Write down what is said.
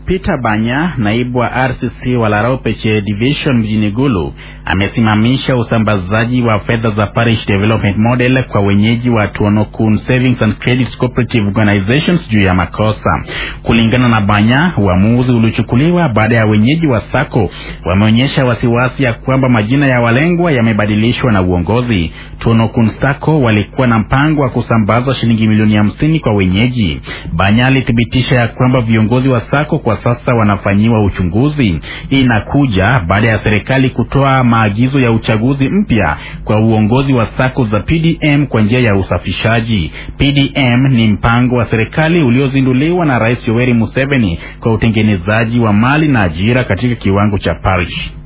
Peter Banya, naibu wa RCC wa Laropeche Division mjini Gulu, amesimamisha usambazaji wa fedha za Parish Development Model kwa wenyeji wa Tuonokun Savings and Credit Cooperative Organizations juu ya makosa. Kulingana na Banya, uamuzi ulichukuliwa baada ya wenyeji wa sako wameonyesha wasiwasi ya kwamba majina ya walengwa yamebadilishwa na uongozi. Tuonokun Sako walikuwa na mpango wa kusambaza shilingi milioni hamsini kwa wenyeji. Banya alithibitisha ya kwamba viongozi wa sako kwa sasa wanafanyiwa uchunguzi. Hii inakuja baada ya serikali kutoa maagizo ya uchaguzi mpya kwa uongozi wa sako za PDM kwa njia ya usafishaji. PDM ni mpango wa serikali uliozinduliwa na Rais Yoweri Museveni kwa utengenezaji wa mali na ajira katika kiwango cha parish.